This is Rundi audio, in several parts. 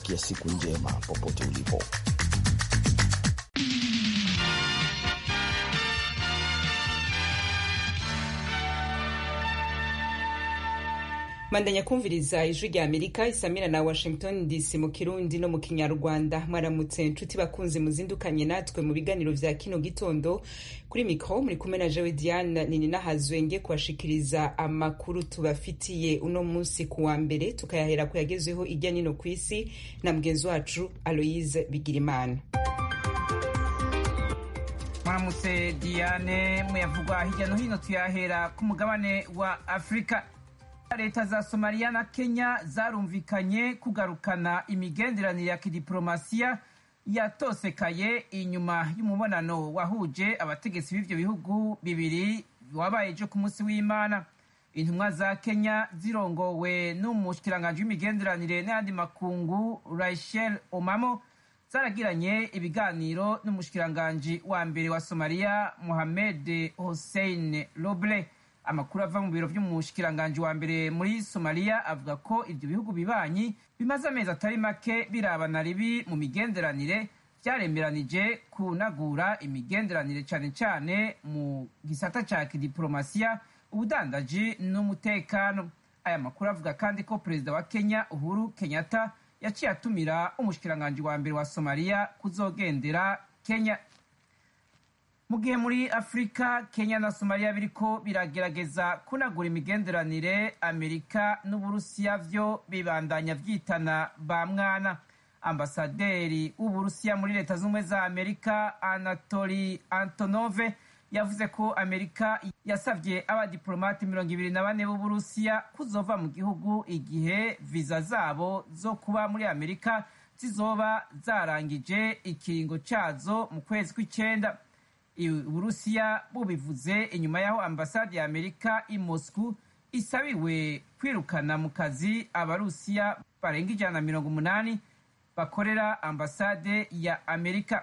kutakia siku njema popote ulipo. mandanya kumviriza ijwi rya amerika isamira na washington dc mu kirundi no mu kinyarwanda mwaramutse nshuti bakunzi muzindukanye natwe mu biganiro vya kino gitondo kuri mikro muri kumwe na jewe diane nini nahazwenge kubashikiriza amakuru tubafitiye uno munsi ku wa mbere tukayahera ku yagezweho irya nino ku isi na mugenzi wacu aloise bigirimana mwaramutse diane muyavugwa hirya no hino tuyahera ku mugabane wa afurika leta za somaliya na kenya zarumvikanye kugarukana imigenderanire ya kidiplomasiya yatosekaye inyuma y'umubonano wahuje abategetsi b'ivyo bihugu bibiri wabaye ejo ku munsi w'imana intumwa za kenya zirongowe n'umushikiranganji w'imigenderanire n'ayandi makungu rachel omamo zaragiranye ibiganiro n'umushikiranganji wa mbere wa somaliya mohamed hossein roble amakuru ava mu biro vy'umushikiranganji wa mbere muri somaliya avuga ko ivyo bihugu bibanyi bimaze amezi atari make birabana ribi mu migenderanire vyaremeranije kunagura imigenderanire cane cane mu gisata ca kidiplomasiya ubudandaji n'umutekano aya makuru avuga kandi ko perezida wa kenya uhuru kenyatta yaciye atumira umushikiranganji wa mbere wa somaliya kuzogendera kenya mu gihe muri afurika kenya na somaliya biriko biragerageza kunagura imigenderanire amerika n'uburusiya vyo bibandanya vyitana ba mwana ambasaderi w'uburusiya muri leta z'ubumwe za amerika anatoli antonove yavuze ko amerika yasavye abadiplomati mirongo ibiri na bane b'uburusiya kuzova mu gihugu igihe viza zabo zo kuba muri amerika zizoba zarangije ikiringo cazo mu kwezi kw'icenda uburusiya bubivuze inyuma y'aho ambasade ya amerika i moscow isabiwe kwirukana mu kazi abarusiya barenga ijana na mirongo umunani bakorera ambasade ya amerika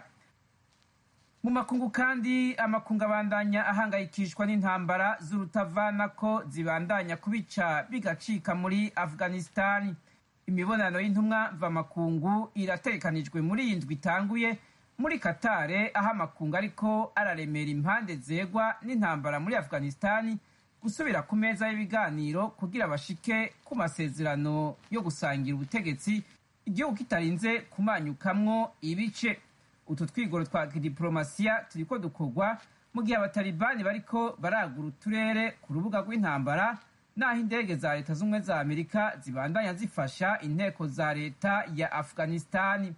mu makungu kandi amakungu abandanya ahangayikishwa n'intambara z'urutavanako zibandanya kubica bigacika muri afghanistani imibonano y'intumwa mvamakungu irategekanijwe muri iyi ndwi itanguye muri katare aho amakungu ariko araremera impande zegwa n'intambara muri afghanistani gusubira ku meza y'ibiganiro kugira bashike ku masezerano yo gusangira ubutegetsi igihugu kitarinze kumanyukamwo ibice utu twigoro twa kidiplomasiya turiko dukorwa mu gihe abatalibani bariko baragura uturere ku rubuga rw'intambara naho indege za leta z'ubumwe za amerika zibandanya zifasha inteko za leta ya afghanistani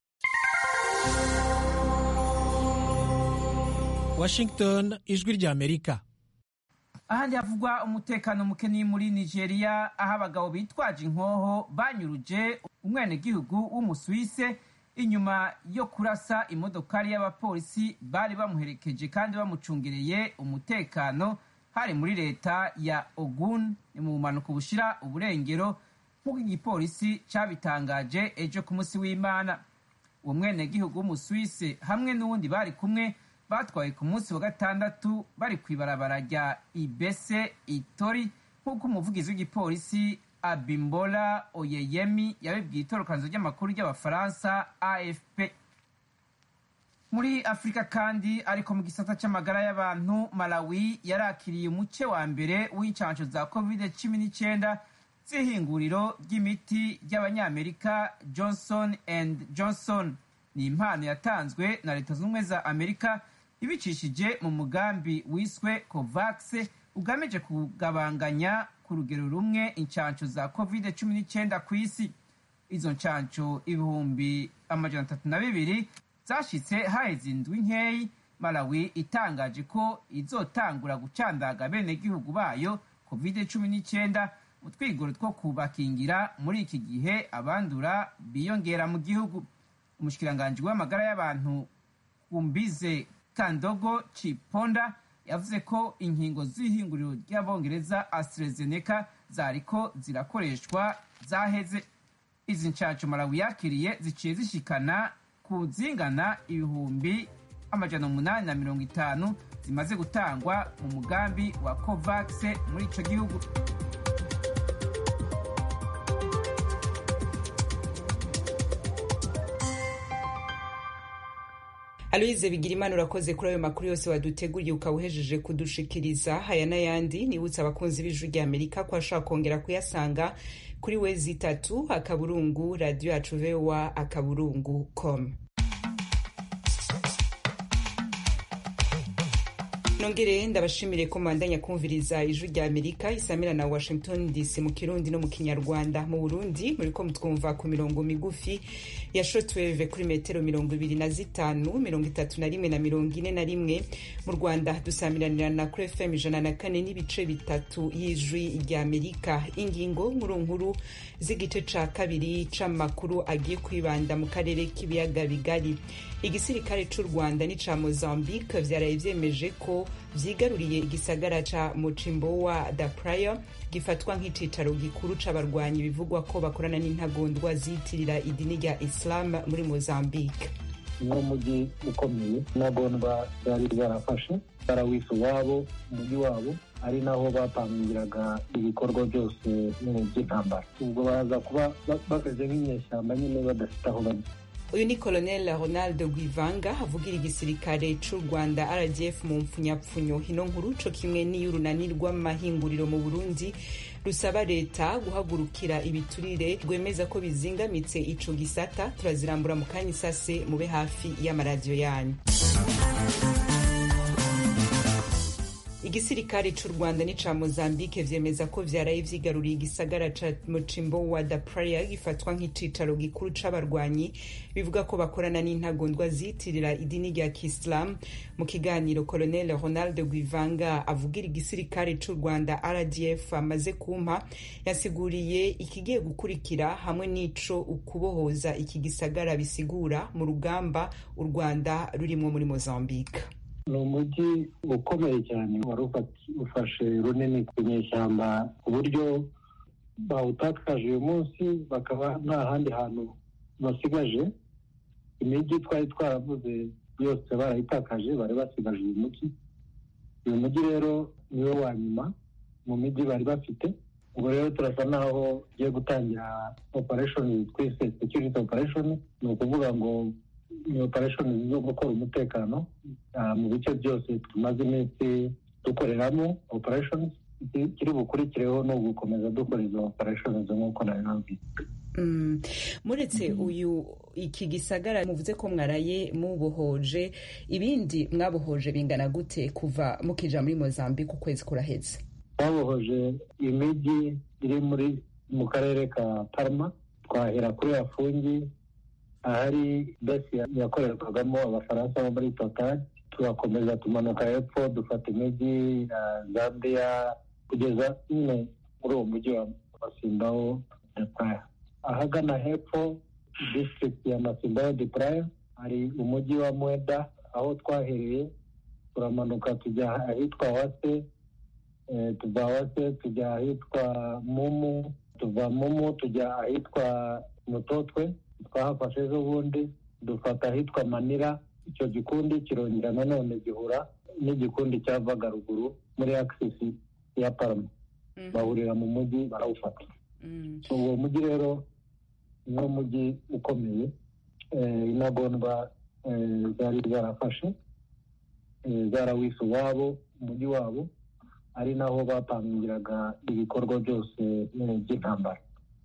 Washington ijwi rya Amerika ahandi havugwa umutekano muke ni muri nigeria aho abagabo bitwaje inkoho banyuruje umwenegihugu w'umusuwise inyuma yo kurasa imodokari y'abapolisi bari bamuherekeje kandi bamucungereye umutekano hari muri leta ya ogun ni mu bumanuko bushira uburengero nk'uko igipolisi cabitangaje ejo ku munsi w'imana uwo mwenegihugu w'umusuwise hamwe n'uwundi bari kumwe batwaye ku munsi wa gatandatu bari ku ibarabara rya ibese itori nk'uko umuvugizi w'igipolisi abimbola oyeyemi yabibwiye itorokanzo ry'amakuru ry'abafaransa afp muri afurika kandi ariko mu gisata c'amagara y'abantu malawi yarakiriye umuce wa mbere w'incansho za covid cumi n'icyenda z'ihinguriro ry'imiti ry'abanyamerika johnson and johnson ni impano yatanzwe na leta z'ubumwe za amerika ibicishije mu mugambi wiswe covax ugamije kugabanganya ku rugero rumwe incansho za covid cumi n'icyenda ku isi izo ncansho ibihumbi amajana atatu na bibiri zashitse haheze indwi nkeyi malawi itangaje ko izotangura gucandaga benegihugu bayo covid cumi n'icyenda mu twigoro two kubakingira muri iki gihe abandura biyongera mu gihugu umushikiranganji w'amagara y'abantu kumbize kandogo ciponda yavuze ko inkingo z'ihinguriro ry'abongereza AstraZeneca zariko zirakoreshwa zaheze izi nshansho malawi yakiriye ziciye zishikana ku zingana ibihumbi amajana umunani na mirongo itanu zimaze gutangwa mu mugambi wa covax muri ico gihugu aloyize bigirimana urakoze kuri ayo makuru yose waduteguriye ukaba uhejeje kudushikiriza haya n'ayandi nibutsa abakunzi b'ijwi rya amerika ko ashobora kongera kuyasanga kuri wezi itatu akaburungu radiyo yacu voa akaburungu com nongere ndabashimire ko mwandanya kumviriza ijwi rya amerika isamira na washington dc mu kirundi no mu kinyarwanda mu burundi muriko mutwumva ku mirongo migufi ya shotweve kuri metero mirongo ibiri na zitanu mirongo itatu na rimwe na mirongo ine na rimwe mu rwanda dusamiranirana kuri fm ijana na kane n'ibice bitatu y'ijwi rya amerika ingingo nkuru nkuru z'igice ca kabiri c'amakuru agiye kwibanda mu karere k'ibiyaga bigari igisirikare c'u rwanda n'ica mozambique vyaraye vyemeje ko vyigaruriye igisagara ca mucimbowa da praia gifatwa nk'icicaro gikuru c'abarwanyi bivugwa ko bakorana n'intagondwa ziyitirira idini rya islam muri mozambique niwo mujyi ukomeye intagondwa zari zarafashe barawisa uwabo umujyi wabo ari naho bapangiraga ibikorwa byose by'intambara ubwo baraza kuba bameze nk'inyeshyamba nyine badafite aho bajya uyu ni colonel ronald guivanga avugira igisirikare c'u rwanda rdf mu mpfunyapfunyo ino nkuru co kimwe n'iy'urunani rw'amahinguriro mu burundi rusaba leta guhagurukira ibiturire rwemeza ko bizingamitse ico gisata turazirambura mu kanya isase mube hafi y'amaradiyo yanyu igisirikare c'u rwanda n'ica mozambique vyemeza ko vyaraye vyigaruriye igisagara ca mucimbo wa da praia gifatwa nk'icicaro gikuru c'abarwanyi bivuga ko bakorana n'intagondwa ziyitirira idini rya kiislam mu kiganiro colonel ronald guivanga avugira igisirikare c'u rwanda rdf amaze kumpa yasiguriye ikigiye gukurikira hamwe n'ico ukubohoza iki gisagara bisigura mu rugamba u rwanda rurimwo muri mozambique ni umujyi ukomeye cyane wari ufashe runini ku nyeshyamba ku buryo bawutakaje uyu munsi bakaba nta handi hantu basigaje imijyi twari twaravuze yose barayitakaje bari basigaje uyu mujyi uyu mujyi rero niwe wa nyuma mu mijyi bari bafite ubwo rero turasa naho ugiye gutangira operation twise security operation ni ukuvuga ngo ni operation zo gukora umutekano mu bice byose tumaze iminsi dukoreramo operation kiri bukurikireho ni ugukomeza dukora izo operation nk'uko nabibabwiye muretse uyu iki gisagara muvuze ko mwaraye mubohoje ibindi mwabohoje bingana gute kuva mukija muri mozambique ukwezi kuraheze twabohoje imijyi iri muri mu karere ka parma twahera kuri yafungi ahari besi yakorerwagamo abafaransa bo muri total turakomeza tumanuka hepfo dufata imijyi ya zambia kugeza nyine muri uwo mujyi wa masimbaho de praya ahagana hepfo district ya masimbaho de praya hari umujyi wa mweda aho twahereye turamanuka tujya ahitwa wase tuva wase tujya ahitwa mumu tuva mumu tujya ahitwa mutotwe twahafashe ejo bundi dufata ahitwa manira icyo gikundi kirongera nanone gihura n'igikundi cyavaga ruguru muri akisisi ya parama bahurira mu mujyi barawufata uwo mujyi rero niwo mujyi ukomeye intagondwa zari zarafashe zarawise uwabo umujyi wabo ari naho bapangiraga ibikorwa byose by'intambara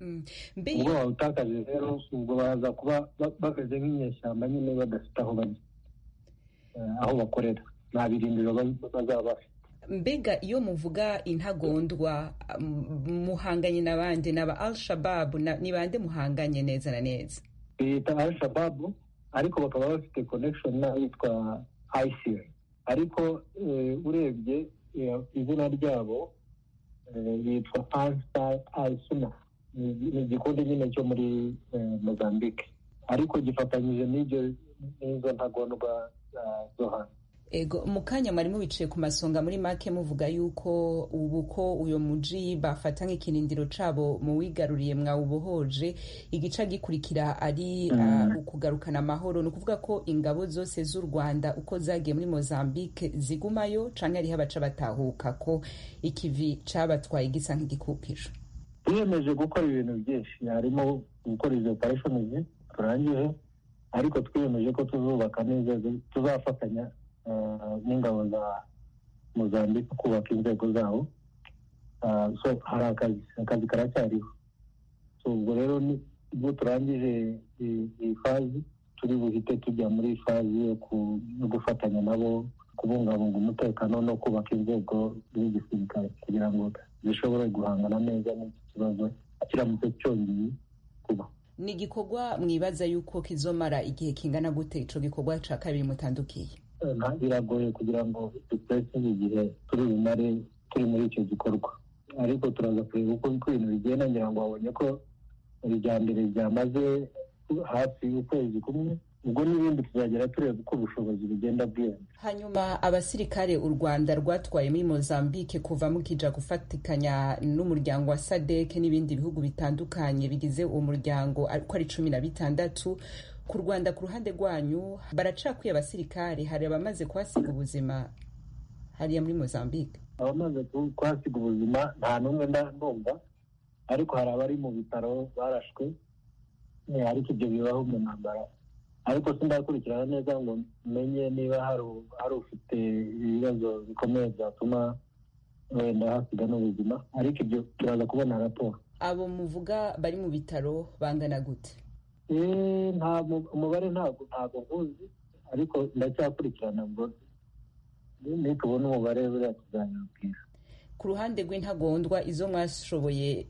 ubwo bawutakaje rero ubwo baraza kuba bameze nk'inyeshyamba nyine badafite aho bajya aho bakorera nta birindiro bazaba bafite mbega iyo muvuga intagondwa muhanganye n'abandi n'aba al shababu ni bande muhanganye neza na neza bita al shababu ariko bakaba bafite connection n'ahitwa isil ariko urebye izina ryabo yitwa ansar al suna ni igikundi nyine cyo muri mozambique ariko gifatanyije n'ibyo n'izo ntagondwa zo hanze ego mu kanya mwarimu wicaye ku masonga muri make muvuga yuko ubu ko uyu muji bafata nk'ikirindiro cabo mu wigaruriye mwawubohoje igica gikurikira ari ukugarukana amahoro ni ukuvuga ko ingabo zose z'u rwanda uko zagiye muri mozambique zigumayo canke hariho abaca batahuka ko ikivi cabatwaye gisa nk'igikupiro twiyemeje gukora ibintu byinshi harimo gukora izo opereshoni turangije ariko twiyemeje ko tuzubaka n'inzego tuzafatanya n'ingabo za mozambique kubaka inzego zabo so hari akazi akazi karacyariho so ubwo rero ubwo turangije iyi fazi turi buhite tujya muri fazi yo gufatanya nabo kubungabunga umutekano no kubaka inzego z'igisirikare kugira ngo zishobore guhangana neza n'iki kibazo kiramutse cyongeye kuba ni igikorwa mwibaza yuko kizomara igihe kingana gute ico gikorwa ca kabiri mutandukiye biragoye kugira ngo dupreseze igihe turi bumare turi muri icyo gikorwa ariko turaza kureba uko ibintu bigenda ngira ngo babonye ko irya mbere ryamaze hafi ukwezi kumwe ubwo n'ibindi tuzagera tureba uko ubushobozi bugenda bwiyongera hanyuma abasirikare u rwanda rwatwaye muri mozambique kuva mukija gufatikanya n'umuryango wa sadek n'ibindi bihugu bitandukanye bigize uwo muryango ko ari cumi na bitandatu ku rwanda ku ruhande rwanyu baracakwiye abasirikare hari abamaze kuhasiga ubuzima hariya muri mozambique abamaze kuhasiga ubuzima nta n'umwe ndumva ariko hari abari mu bitaro barashwe ariko ibyo bibaho mu ntambara ariko sindakurikirana neza ngo menye niba hari ufite ibibazo bikomeye byatuma wenda hasiga n'ubuzima ariko ibyo turaza kubona raporo abo muvuga bari mu bitaro bangana gute umubare ntabwo ntabwo nkuzi ariko ndacyakurikirana ngo nitubona umubare buriya tuzanyabwira ku ruhande rw'intagondwa izo mwashoboye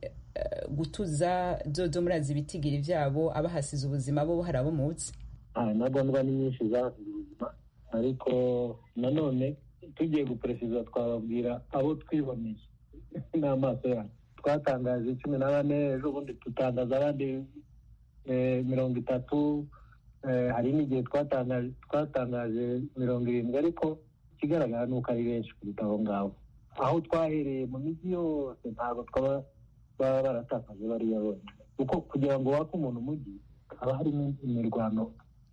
gutuza zozo murazi ibitigiri byabo abahasize ubuzima bo hari abo munsi intagondwa ni nyinshi zahasize ubuzima ariko nanone tugiye guperesiza twababwira abo twiboneye n'amaso yacu twatangaje cumi na bane ejo bundi dutangaza abandi mirongo itatu hari n'igihe twatangaje mirongo irindwi ariko ikigaragara ni uko ari benshi kuruta aho ngaho aho twahereye mu mijyi yose ntabwo twaba baba baratakaje bariya bonyine kuko kugira ngo wake umuntu umujyi haba harimo imirwano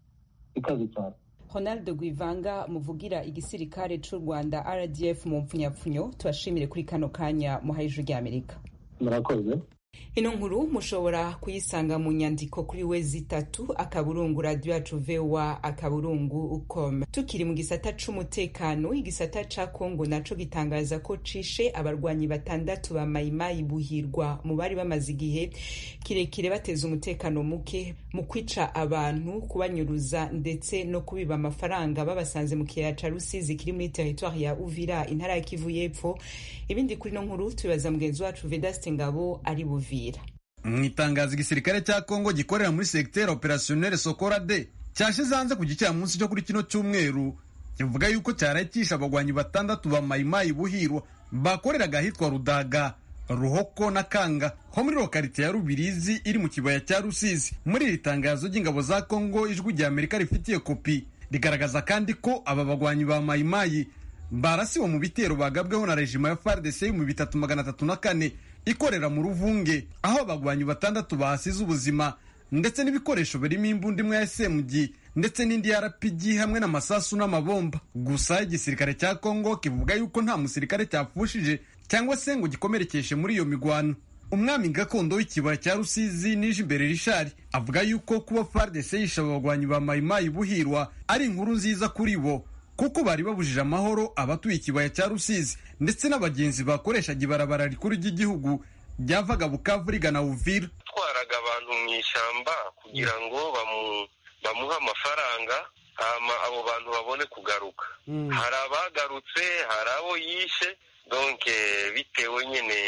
ikaze cyane ronald gwivanga muvugira igisirikare cy'u rwanda rdf mu mpfunyapfunyo tubashimire kuri kano kanya muhaye ijwi ry'amerika murakoze ino nkuru mushobora kuyisanga mu nyandiko kuri we zitatu akaburungu radiyo yacu vewa akaburungu com tukiri mu gisata c'umutekano igisata ca kongo naco gitangaza ko cishe abarwanyi batandatu ba mayimayi buhirwa mu bari bamaze igihe kirekire bateza umutekano muke mu kwica abantu kubanyuruza ndetse no kubiba amafaranga babasanze mu kiyaya ca rusizi kiri muri teritwari ya uvira intara ya kivu y'epfo ibindi kuri ino nkuru tubibaza mugenzi wacu vedaste ngabo ari buvira mu itangazo igisirikare cya kongo gikorera muri segiteri operasiyoneri sokora de cyashyize hanze ku gicamunsi cyo kuri kino cyumweru kivuga yuko cyaraye cyishe abagwanyi batandatu ba mayimayi buhirwa bakoreraga ahitwa rudaga ruhoko na kanga ho muri lokarite ya rubirizi iri mu kibaya cya rusizi muri iri tangazo ry'ingabo za kongo ijwi rya amerika rifitiye kopi rigaragaza kandi ko aba bagwanyi ba mayimayi barasiwe mu bitero bagabweho na rejima ya fardc mu bitatu magana atatu na kane ikorera mu ruvunge aho abagwanyi batandatu bahasize ubuzima ndetse n'ibikoresho birimo imbunda imwe ya smg ndetse n'indi ya rpg hamwe n'amasasu n'amabomba gusa igisirikare cya kongo kivuga yuko nta musirikare cyapfushije cyangwa se ngo gikomerekeshe muri iyo migwano umwami gakondo w'ikibaya cya rusizi nije imbere rishari avuga yuko kuba fardc yishe abagwanyi ba mayimayi buhirwa ari inkuru nziza kuri bo kuko bari babujije amahoro abatuye ikibaya cya rusizi ndetse n'abagenzi bakoreshaga ibarabara rikuru ry'igihugu ryavaga bukavu rigana uvira twaraga abantu mu ishyamba kugira ngo bamuhe amafaranga hama abo bantu babone kugaruka hari abagarutse hari abo yishe donke bitewe nyine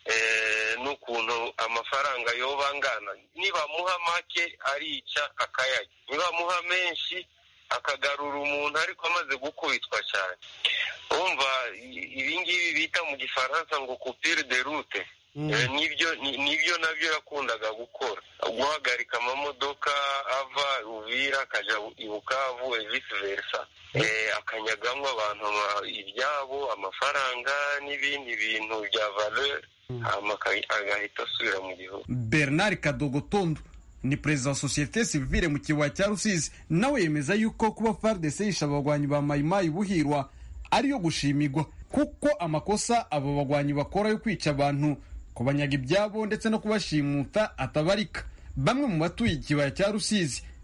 n'ukuntu amafaranga yoba angana nibamuha make arica akayajya nibamuha menshi akagarura umuntu ariko amaze gukubitwa cyane wumva ibingibi bita mu gifaransa ngo kupire de rute nibyo nibyo nabyo yakundaga gukora guhagarika amamodoka ava uvira akajya i bukavu visi versa akanyagamo abantu ibyabo amafaranga n'ibindi bintu bya valeur agahita asubira mu gihugu bernard kadogotondo ni perezida wa sosiyete sivile mu kibaya cya rusizi nawe yemeza yuko kuba fardc yishe abagwanyi ba mayimayi buhirwa ariyo gushimigwa kuko amakosa abo bagwanyi bakora yo kwica abantu kubanyaga ibyabo ndetse no kubashimuta atabarika bamwe mu batuye ikibaya cya rusizi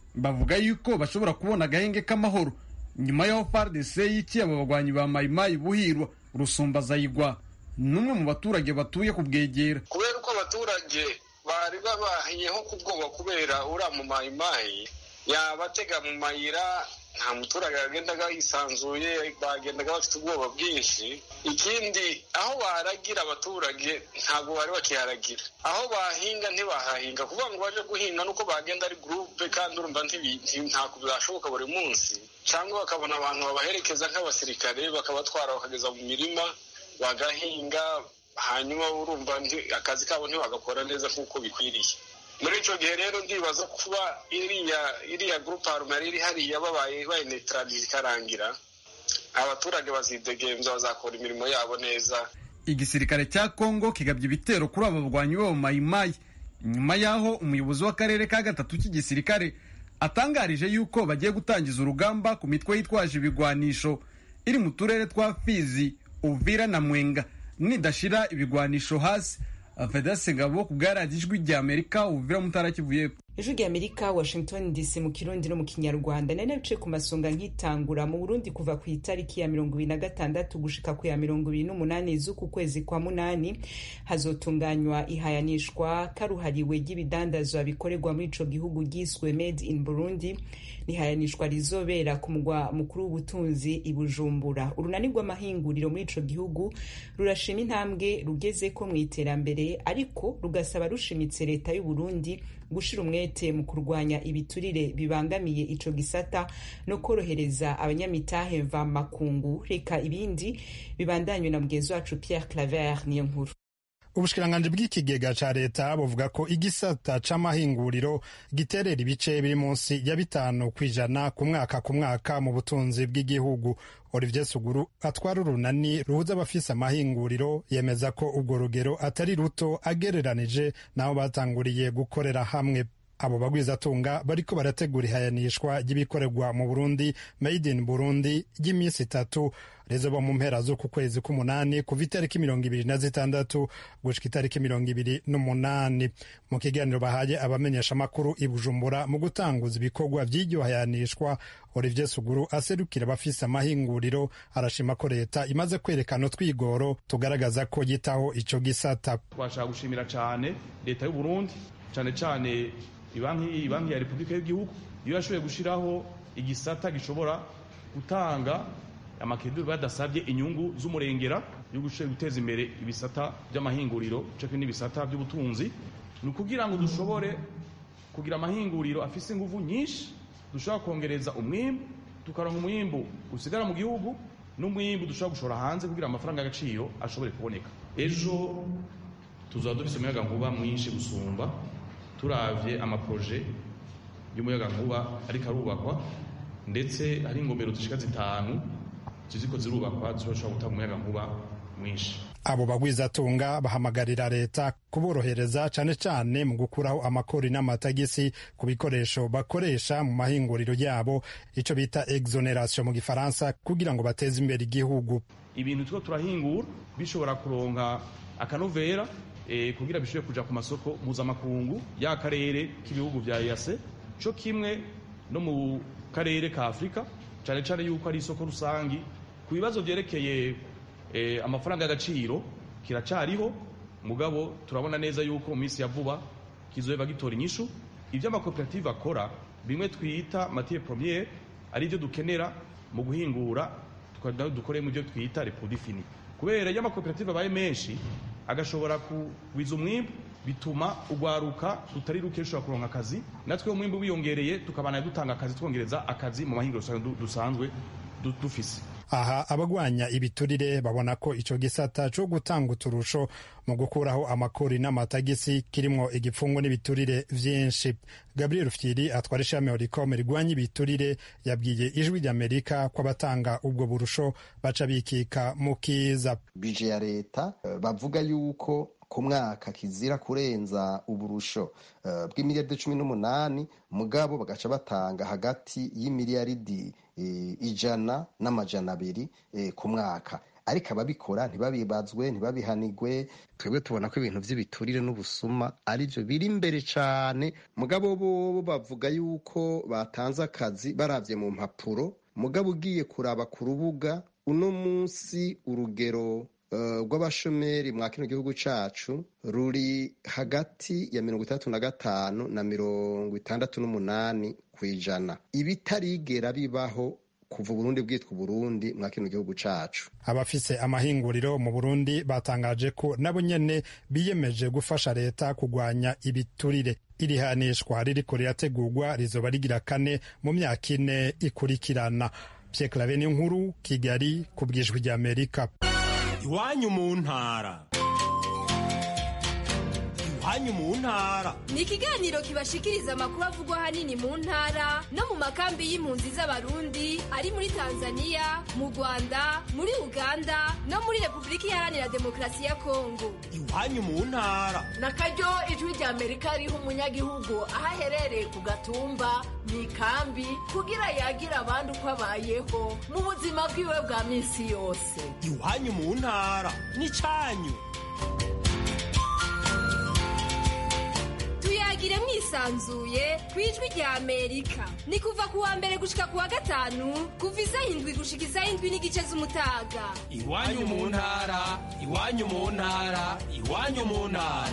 bavuga yuko bashobora kubona agahenge k'amahoro nyuma y'aho FARDC yikiye aba bagwanyi ba mayimayi buhirwa rusumbazayigwa n'umwe mu baturage batuye ku bwegera kubera uko abaturage bari babahiyeho ku bwoba kubera uriya mu mayimayi yabatega mu mayira nta muturage yagendaga yisanzuye bagendaga bafite ubwoba bwinshi ikindi aho baragira abaturage ntabwo bari bakiharagira aho bahinga ntibahahinga kuvuga ngo baje guhinga nuko bagenda ari gurupe kandi urumva ntabwo byashoboka buri munsi cyangwa bakabona abantu babaherekeza nk'abasirikare bakabatwara bakageza mu mirima bagahinga hanyuma urumva akazi kabo ntibagakora neza nk'uko bikwiriye muri icyo gihe rero ndibaza kuba iriya iriya gurupe harumari iri hariya babaye bayinetaraliza ikarangira abaturage bazidegemza bazakora imirimo yabo neza igisirikare cya kongo kigabye ibitero kuri aba barwanyi b'aba mayimayi nyuma y'aho umuyobozi w'akarere ka gatatu k'igisirikare atangarije yuko bagiye gutangiza urugamba ku mitwe yitwaje ibigwanisho iri mu turere twa fizi uvira na mwenga nidashira ibigwanisho hasi fedase ngabo ku bwaradiyo ijwi rya amerika uvira mutara kivuye ijwi rya amerika washington dc mu kirundi no mu kinyarwanda nari nabice ku masonga nkitangura mu burundi kuva ku itariki ya mirongo ibiri na gatandatu gushika ku ya mirongo ibiri n'umunani z'uku kwezi kwa munani hazotunganywa ihayanishwa karuhariwe ry'ibidandazwa bikorerwa muri ico gihugu ryiswe made in burundi nihayanishwa rizobera ku mugwa mukuru w'ubutunzi i bujumbura urunani rw'amahinguriro muri ico gihugu rurashima intambwe rugezeko mu iterambere ariko rugasaba rushimitse leta y'u burundi gushira umwete mu kurwanya ibiturire bibangamiye ico gisata no korohereza abanyamitahe mva makungu reka ibindi bibandanywe na mugenzi wacu Pierre Claver niyo nkuru ubushikiranganji bw'ikigega ca leta buvuga ko igisata c'amahinguriro giterera ibice biri munsi ya bitanu kw'ijana ku mwaka ku mwaka mu butunzi bw'igihugu olivier suguru atwara urunani ruhuza abafise amahinguriro yemeza ko urwo rugero atari ruto agereranije n'aho batanguriye gukorera hamwe abo bagwizatunga bariko barategura ihayanishwa ry'ibikorerwa mu burundi made in burundi ry'iminsi itatu rizoba mu mpera z'uku kwezi k'umunani kuva itariki mirongo ibiri na zitandatu gushika itariki mirongo ibiri n'umunani mu kiganiro bahaye abamenyeshamakuru i bujumbura mu gutanguza ibikorwa vy'iryo hayanishwa olivier suguru aserukira abafise amahinguriro arashima ko leta imaze kwerekana utwigoro tugaragaza ko yitaho ico gisata twashaka gushimira cane leta y'uburundi cane cane ibanki ibanki ya repubulika y'igihugu iyo yashoboye gushiraho igisata gishobora gutanga amakeduri badasabye inyungu z'umurengera yo guteza imbere ibisata by'amahinguriro ceke n'ibisata by'ubutunzi ni ukugira ngo dushobore kugira amahinguriro afise inguvu nyinshi dushobora kongereza umwimbu tukaronka umwimbu usigara mu gihugu n'umwimbu dushobora gushora hanze kugira amafaranga y'agaciro ashobore kuboneka ejo tuzaba dufise umuyaga nkuba mwinshi gusumba turavye amaproje y'umuyagankuba ariko arubakwa ndetse hari ingomero zishika zitanu ziziko zirubakwa zishobora gutanga umuyagankuba mwinshi abo bagwizatunga bahamagarira leta kuborohereza cane cane mu gukuraho amakori n'amatagisi ku bikoresho bakoresha mu mahinguriro yabo ico bita exoneration mu gifaransa kugira ngo bateze imbere igihugu ibintu two turahingura bishobora kuronka akanovera e, kugira bishobore kuja ku masoko mpuzamakungu ya karere k'ibihugu vya EAC co kimwe no mu karere ka Afurika cane cane yuko ari isoko rusangi ku bibazo vyerekeye e, amafaranga y'agaciro kiracariho mugabo turabona neza yuko mu minsi ya vuba kizoheva gitora inyishu ivyo amakoperative akora bimwe twita matière première ari byo dukenera mu guhingura dukore mu byo twita reproduit fini kubera iyo amakoperative abaye menshi agashobora kugwiza umwimbu bituma ugwaruka rutari ruke rushobora kuronka akazi natwe umwimbu wiyongereye tukabana dutanga akazi twongereza akazi mu mahinguriro dusanzwe dufise aha abagwanya ibiturire babona ko ico gisata co gutanga uturusho mu gukuraho amakori n'amatagisi kirimwo igipfungu n'ibiturire vyinshi gabriel fyiri atwara ishami oricom rigwanya ibiturire yabwiye ijwi ry'amerika ko abatanga ubwo burusho baca bikika mu kiza bije ya leta bavuga yuko ku mwaka kizira kurenza uburusho uh, bw'imiliyaridi cumi n'umunani mugabo bagaca batanga hagati y'imiliyaridi ijana n'amajana abiri ku mwaka ariko ababikora ntibabibazwe ntibabihanigwe twebwe tubona ko ibintu by'ibiturire n'ubusuma ari byo biri imbere cyane mugabo bo bavuga yuko batanze akazi barabye mu mpapuro mugabo ugiye kuraba ku rubuga uno munsi urugero rw'abashomeri mwa kino gihugu cyacu ruri hagati ya mirongo itandatu na gatanu na mirongo itandatu n'umunani ku ijana ibitarigera bibaho kuva uburundi bwitwa uburundi mwa kino gihugu cacu abafise amahinguriro mu burundi batangaje ko nabo nyene biyemeje gufasha leta kugwanya ibiturire iri hanishwa ririko rirategurwa rizoba rigira kane mu myaka ine ikurikirana Pierre Claver nkuru Kigali ku bwijwi rya Amerika iwanyu mu ntara iwanyu mu ntara ni ikiganiro kibashikiriza amakuru avugwa ahanini mu ntara no mu makambi y'impunzi z'abarundi ari muri tanzania mu rwanda muri uganda no muri repubulika iharanira demokarasi ya kongo iwanyu mu ntara na karyo ijwi rya amerika riha umunyagihugu aho aherereye ku gatumba mu ikambi kugira yagira abandi uko abayeho mu buzima bwiwe bwa minsi yose iwanyu mu ntara ni cyanyu tuyagire mwisanzuye ku ijwi rya amerika ni kuva ku wa mbere gushika ku wa gatanu kuva isaha indwi gushika isaha indwi n'igice z'umutaga iwanyu mu ntara iwanyu mu ntara iwanyu mu ntara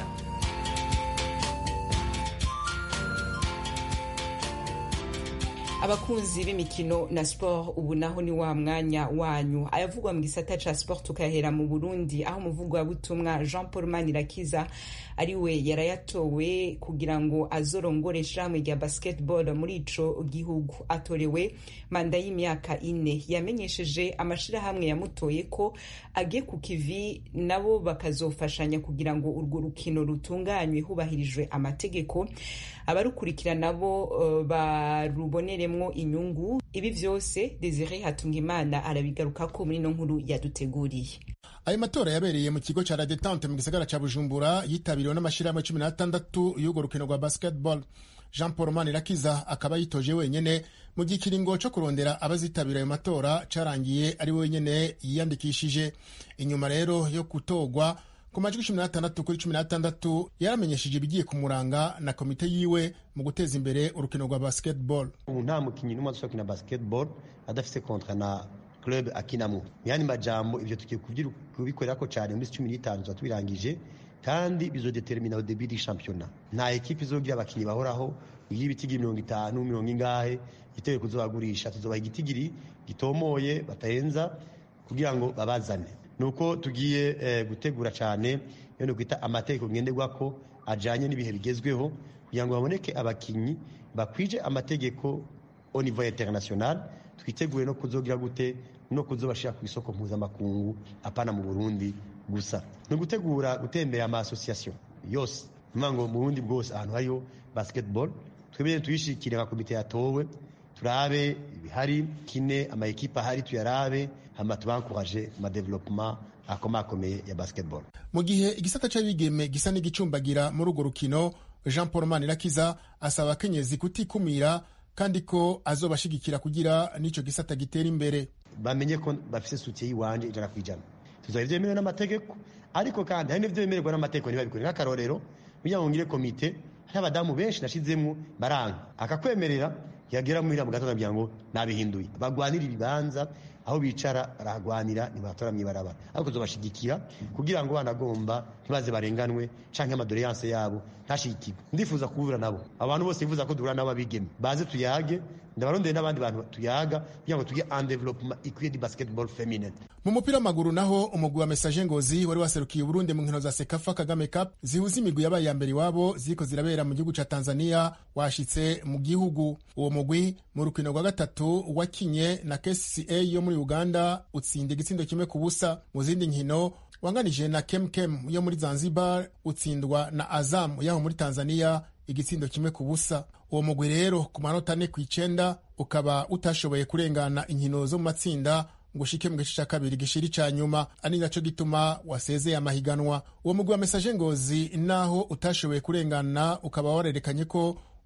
abakunzi b'imikino na sport ubu naho ni wa mwanya wanyu ayavugwa mu gisata ca sport tukahera mu burundi aho umuvugabutumwa jean paul manirakiza ari we yarayatowe kugira ngo azorongore ishirahamwe rya basketball muri ico gihugu atorewe manda y'imyaka ine yamenyesheje amashirahamwe yamutoye ko agiye ku kivi nabo bakazofashanya kugira ngo urwo rukino rutunganywe hubahirijwe amategeko abarukurikira nabo uh, baruboneremwo inyungu ibi vyose Desire Hatungimana arabigarukako muri no nkuru yaduteguriye ayo matora yabereye mu kigo ca La Detente mu gisagara ca Bujumbura yitabiriwe n'amashirahamwe cumi n'atandatu y'urwo rukino rwa basketball Jean Paul Manirakiza akaba yitoje wenyene mu gihe ikiringo co kurondera abazitabira ayo matora carangiye ari we wenyene yiyandikishije inyuma rero yo gutorwa ku majwi cumi n'atandatu kuri cumi n'atandatu yaramenyesheje ibigiye kumuranga na komite yiwe mu guteza imbere urukino rwa basketball ubu nta mukinnyi n'umwe ashobora gukina basketball adafise kontra na club akinamo mu yandi majambo ibyo tugiye kubikorera ko cyane muri cumi n'itanu tuba tubirangije kandi bizodetermina au début du championnat nta ekipe izogira abakinnyi bahoraho y'ibitigi mirongo itanu mirongo ingahe itewe kuzobagurisha tuzobaha igitigiri gitomoye batarenza kugira ngo babazane nuko tugiye eh, gutegura cyane yo kwita amategeko ngenderwako ajanye n'ibihe bigezweho kugira ngo baboneke abakinyi bakwije amategeko au niveau international twitegure no kuzogira gute no kuzobashira ku isoko mpuzamakungu apana mu Burundi gusa no gutegura gutembera ama association yose mvango mu Burundi bwose ahantu hariyo basketball twebeye tuyishikire nka komite yatowe turabe ibihari kine ama ekipa ahari tuyarabe hama tubankuraje ma development akomakomeye ya basketball mu gihe igisata c'abigeme gisa n'igicumbagira muri urwo rukino Jean Paul Manirakiza asaba abakenyezi kutikumira kandi ko azobashigikira kugira n'ico gisata gitera imbere bamenye ko bafise sutiye yiwanje ijana ku ijana tuzaba ivyemerewe n'amategeko ariko kandi hari n'ivyo bemererwa n'amategeko ntibabikore nk'akarorero kugira ngo ngire komite hari abadamu benshi nashizemwo baranga akakwemerera yagera muhira mu gatondo kugira ngo nabihinduye bagwanira ibibanza aho bicara baragwanira ntibatora mwibarabara ariko tuzobashigikira kugira ngo banagomba ntibaze barenganwe canke amadoleyanse yabo ntashigikirwe ndifuza kuhura nabo abantu bose bifuza ko duhura nabo abigeme baze tuyage ndabarondeye n'abandi bantu tuyaga kugira ngo tugire en development ikwiye di basketball feminine mu mupira w'amaguru naho umugwi wa Messager Ngozi wari waserukiye Burundi mu nkino za Sekafa Kagame Cup zihuza imigwi yabaye ya mbere iwabo ziriko zirabera mu gihugu ca Tanzania washitse mu gihugu uwo mugwi mu rukino rwa gatatu wakinye na KCCA yo muri Uganda utsinda igitsindo kimwe ku busa mu zindi nkino wanganije na Kemkem yo muri Zanzibar utsindwa na Azam yaho muri Tanzania igitsindo kimwe ku busa uwo mugwi rero ku manota ane ku icenda ukaba utashoboye kurengana inkino zo mu matsinda ngo ushike mu gice ca kabiri gishiri ca nyuma ari naco gituma wasezeye amahiganwa uwo mugwi wa mesaje ngozi naho utashoboye kurengana ukaba warerekanye ko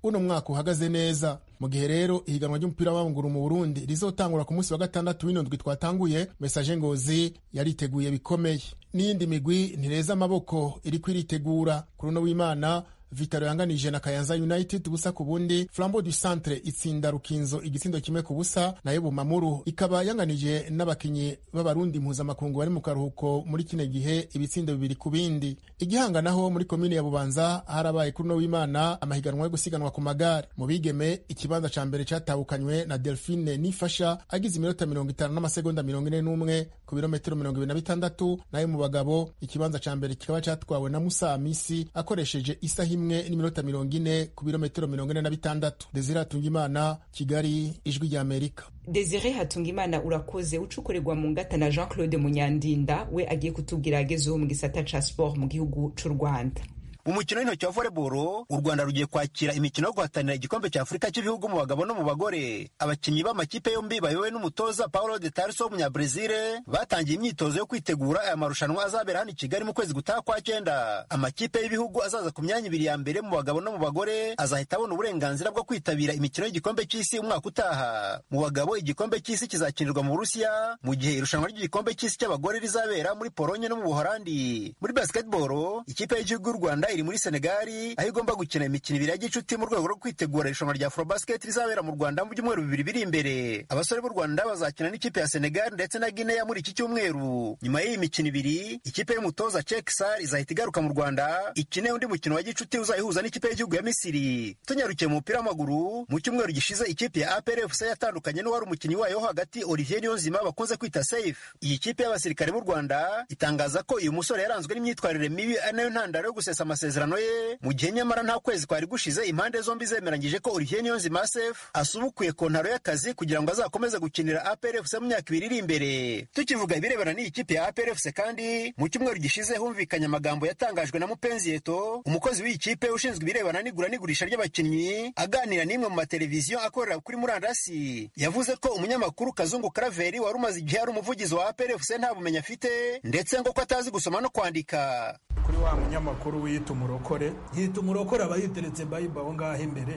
uno mwaka uhagaze neza mu gihe rero ihiganwa ry'umupira w'amaguru mu burundi rizotangura ku munsi wa gatandatu w'indwi twatanguye mesaje ngozi yariteguye bikomeye n'iyindi migwi ntireza amaboko iri kwiritegura kuri uno w'imana vitaro yanganije na kayanza united ubusa ku bundi flambo du centre itsinda rukinzo igitsindo kimwe ku busa nayo bumamuru ikaba yanganije n'abakinyi b'abarundi mpuzamakungu bari mu karuhuko muri kino gihe ibitsindo bibiri ku bindi igihanganaho muri komine ya bubanza harabaye kuri uno w'imana amahiganwa yo gusiganwa ku magare mu bigeme ikibanza ca mbere catahukanywe na delphine nifasha agize iminota mirongo itanu n'amasegonda mirongo ine n'umwe ku birometero mirongo ibiri na bitandatu nayo mu bagabo ikibanza ca mbere kikaba catwawe na musa misi akoresheje isaha imwe n'iminota mirongo ine ku birometero mirongo ine na bitandatu desire hatungimana kigali ijwi rya amerika desire hatungimana urakoze ucukurirwa mu ngata na jean claude munyandinda we agiye kutubwira agezeho mu gisata ca sport mu gihugu c'u rwanda mu mukino w'intoki wa volleyball u rwanda rugiye kwakira imikino yo guhatanira igikombe cya afurika cy'ibihugu mu bagabo no mu bagore abakinnyi b'amakipe yombi bayobowe n'umutoza paulo de tarso w'umunyabrezil batangiye imyitozo yo kwitegura aya marushanwa azabera hano i kigali mu kwezi gutaha kwa cyenda amakipe y'ibihugu azaza ku myanya ibiri ya mbere mu bagabo no mu bagore azahita abona uburenganzira bwo kwitabira imikino y'igikombe cy'isi umwaka utaha mu bagabo igikombe cy'isi kizakinirwa mu burusiya mu gihe irushanwa ry'igikombe cy'isi cy'abagore rizabera muri polonye no mu buholandi muri basketball ikipe y'igihugu y'u rwanda iri muri senegali aho igomba gukina imikino ibiri ya gicuti mu rwego rwo kwitegura irushanwa rya afrobasket rizabera mu rwanda mu byumweru bibiri biri imbere abasore b'u rwanda bazakina n'ikipe ya senegali ndetse na guinea muri iki cyumweru nyuma y'iyi mikino ibiri ikipe y'umutoza cek sar izahita igaruka mu rwanda ikine undi mukino wa gicuti uzayihuza n'ikipe y'igihugu ya misiri tunyarukiye mu mupira w'amaguru mu cyumweru gishize ikipe ya apr fc yatandukanye n'uwari umukinnyi wayo wo hagati olivier niyonzima bakunze kwita safe iyi kipe y'abasirikare b'u rwanda itangaza ko uyu musore yaranzwe n'imyitwarire mibi ari nayo ntandaro yo gusesa amasezerano ye mu gihe nyamara nta kwezi kwari gushize impande zombi zemeranyije ko Olivier Niyonzima Sefu asubukuye kontaro y'akazi kugira ngo azakomeze gukinira APR FC mu myaka ibiri iri imbere tukivuga ibirebana n'iyi kipe ya APR FC kandi mu cyumweru gishize humvikanye amagambo yatangajwe na Mupenzi Eto umukozi w'iyi kipe ushinzwe ibirebana n'igura n'igurisha ry'abakinnyi aganira n'imwe mu mateleviziyo akorera kuri murandasi yavuze ko umunyamakuru Kazungu Karaveri wari umaze igihe ari umuvugizi wa APR FC nta bumenyi afite ndetse ngo ko atazi gusoma no kwandika kuri wa munyamakuru wiyita umurokore yita umurokore aba yiteretse bayiba aho ngaho imbere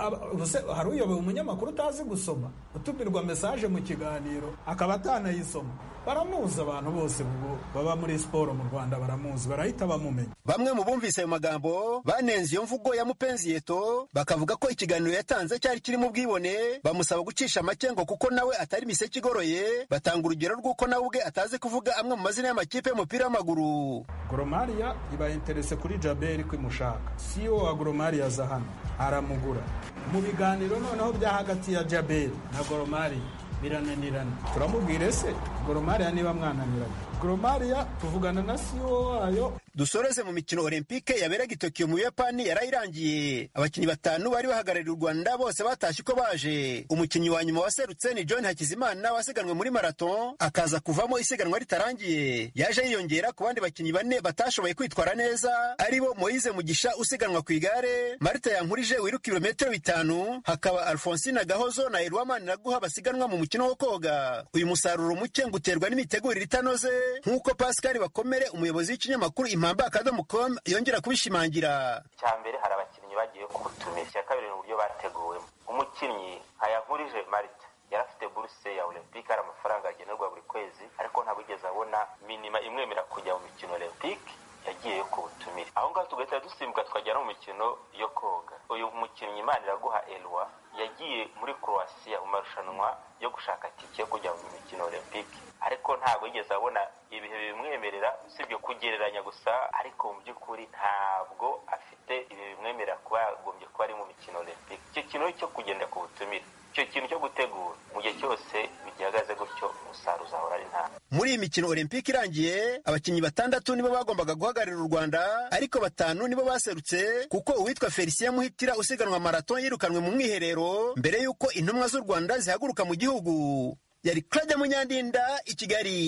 hari uyoboye umunyamakuru utazi gusoma utumirwa mesaje mu kiganiro akaba atanayisoma baramuzi abantu bose ubwo baba muri siporo mu rwanda baramuzi barahita bamumenya bamwe mu bumvise ayo magambo banenze iyo mvugo ya mupenzi yeto bakavuga ko ikiganiro yatanze cyari kirimo ubwibone bamusaba gucisha make ngo kuko nawe atari imiseke igoroye batanga urugero rw'uko nawe ubwe atazi kuvuga amwe mu mazina y'amakipe y'umupira w'amaguru goromariya iba interese kuri jaberi ko imushaka siyo wa goromariya aza hano aramugura mu biganiro noneho bya hagati ya jaberi na goromariya birananirana turamubwire se goromariya niba mwananiranye goromariya tuvugana na siyo wayo dusoreze mu mikino olympique yaberaga i tokiyo mu buyapani yarayirangiye abakinnyi batanu bari bahagarariye u rwanda bose batashye uko baje umukinnyi wa nyuma waserutse ni john hakizimana wasiganwe muri marathon akaza kuvamo isiganwa ritarangiye yaje yiyongera ku bandi bakinnyi bane batashoboye kwitwara neza aribo moyize mugisha usiganwa ku igare marita yankurije wiruka ibirometero bitanu hakaba alfonsine gahozo na erwamani naguha basiganwa mu mukino wo koga uyu musaruro muke ngo uterwa n'imitegurire itanoze nk'uko pascal bakomere umuyobozi w'ikinyamakuru impamba akadomo com yongera kubishimangira icya mbere hari abakinnyi bagiye ku butumire icya kabiri ni uburyo bateguwemo umukinnyi nkayankurije marita yari afite buruse ya olympique hari amafaranga agenerwa buri kwezi ariko ntabwo yigeze abona minima imwemera kujya mu mikino olympique yagiye ku butumire aho ngaho tugahita dusimbuka tukajya no mu mikino yo koga uyu mukinnyi imana iraguha elwa yagiye muri croatia mu marushanwa yo gushaka tike yo kujya mu mikino olympique ariko ntabwo yigeze abona ibihe bimwemerera usibye kugereranya gusa ariko mu by'ukuri ntabwo afite ibihe bimwemerera kuba yagombye kuba ari mu mikino olympique icyo kintu cyo kugenda ku butumire icyo kintu cyo gutegura mu gihe cyose bigihagaze gutyo umusaruro uzahora ari nta muri iyi mikino olympique irangiye abakinnyi batandatu nibo bagombaga guhagararira u rwanda ariko batanu nibo baserutse kuko uwitwa felicien muhitira usiganwa marato yirukanwe mu mwiherero mbere y'uko intumwa z'u rwanda zihaguruka mu gihugu yari claude munyandinda i kigali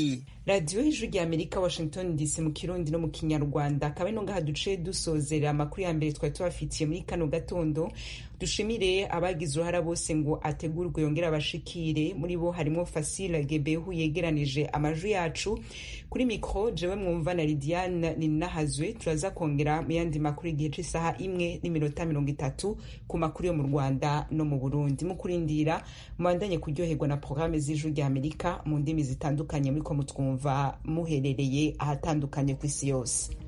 radiyo y'ijwi rya amerika washington dc mu kirundi no mu kinyarwanda akaba ino ngaha duce dusozera amakuru ya mbere twari tubafitiye muri kano gatondo dushimire abagize uruhara bose ngo ategurwe yongere abashikire muri bo harimo fasile gebehu yegeranije amajwi yacu kuri mikoro jewe mwumva na lidiane ninahazwe turaza kongera mu yandi makuru igihe cy'isaha imwe n'iminota mirongo itatu ku makuru yo mu rwanda no mu burundi mu kurindira mubandanye kuryoherwa na porogaramu z'ijwi rya amerika mu ndimi zitandukanye muri ko mutwumva muherereye ahatandukanye ku isi yose